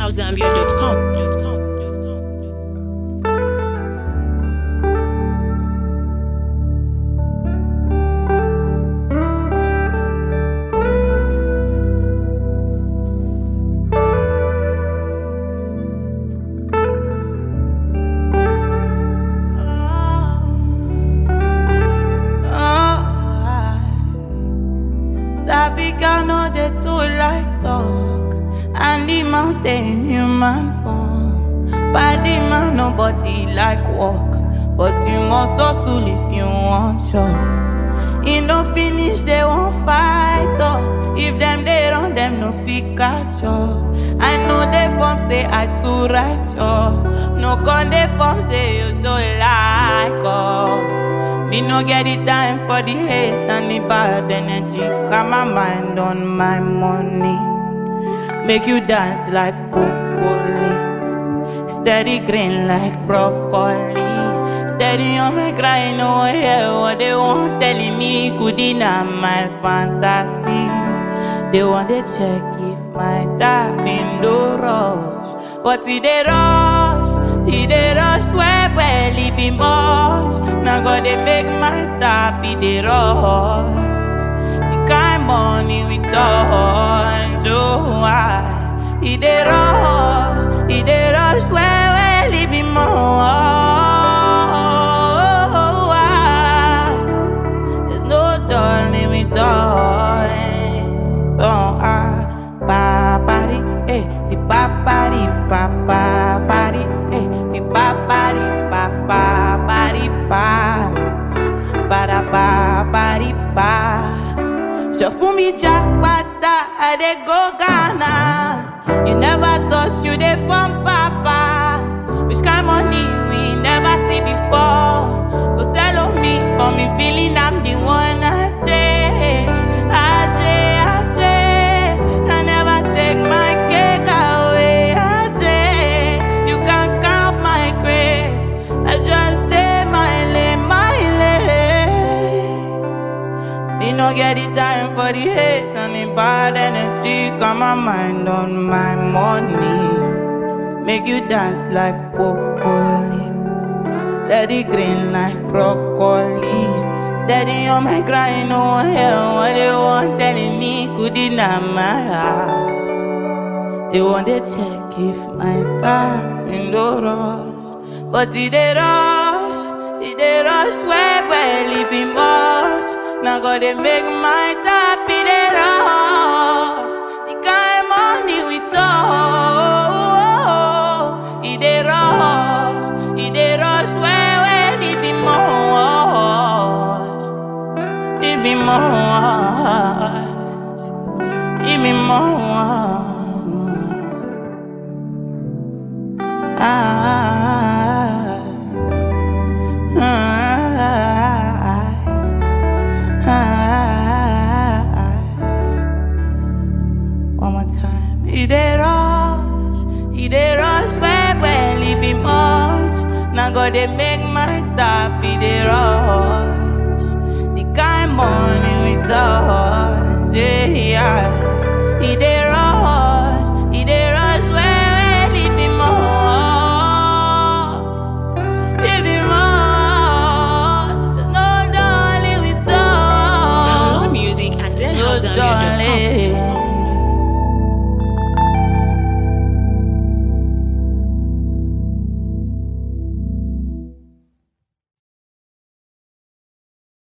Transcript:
Sabi girl no dey too like talk And the man stay in human form Body man nobody like work But you must hustle if you want chop E no finish they won't fight us If them they run them no fit catch up I know they form say I too righteous No con they form say you don't like us me no get the time for the hate and the bad energy. Got my mind on my money. Make you dance like broccoli. Steady green like broccoli. Steady on my crying, no one hear what they want telling me. Could deny my fantasy. They want to check if my tap in the rush. But it they rush, it they rush where well it be much. Now God they make my tap it they rush. The kind money we touch, oh I. It they rush, it they rush where well it be more. There's no darling we darling. So I ba body, eh, the ba body, ba ba body, eh, the ba body, ba ba body, ba ba da ba body, ba. So for me, Jack Bata, I dey go Ghana. You never thought you dey from papas. Which kind money we never see before. Go sell on me, got me feeling I'm the one. Ajay, Ajay, Ajay. I never take my cake away. Ajay, you can count my grace. I just stay my lane, my lane. Me no get the time for the hate and the bad energy. Got my mind on my money. Make you dance like broccoli. Steady green like broccoli. Steady on my grind, no hell. What they want telling me could deny my heart. They want to check if my time in the rush. But it they rush, it they rush where barely be much. Now God they make my tap it they rush. The kind money we touch, it they rush, it they rush where where it be much, it be much, it be much. Ah, ah, ah, One more time. It dey rush, it dey rush where well it be much. Now God they make my tap, it dey rush. The kind money we touch, yeah, yeah. It dey rush, it dey rush where well it be much. It be much. No darling we touch. Download music at No deadhousezambia.com. darling.